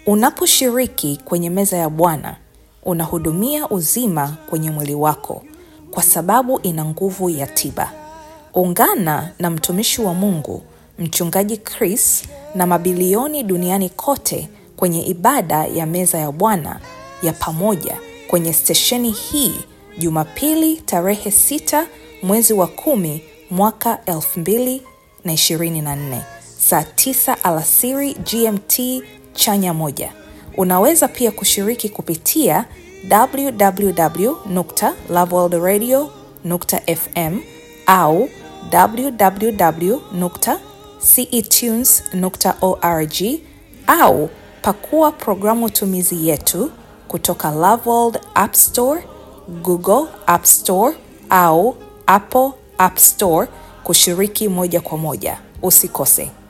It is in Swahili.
Unaposhiriki kwenye meza ya Bwana, unahudumia uzima kwenye mwili wako kwa sababu ina nguvu ya tiba. Ungana na mtumishi wa Mungu, Mchungaji Chris na mabilioni duniani kote kwenye ibada ya meza ya Bwana ya pamoja kwenye stesheni hii Jumapili tarehe 6 mwezi wa kumi mwaka 2024 saa 9 alasiri GMT chanya moja. Unaweza pia kushiriki kupitia www.loveworldradio.fm au www.cetunes.org au pakua programu tumizi yetu kutoka Loveworld App Store, Google App Store au Apple App Store kushiriki moja kwa moja. Usikose.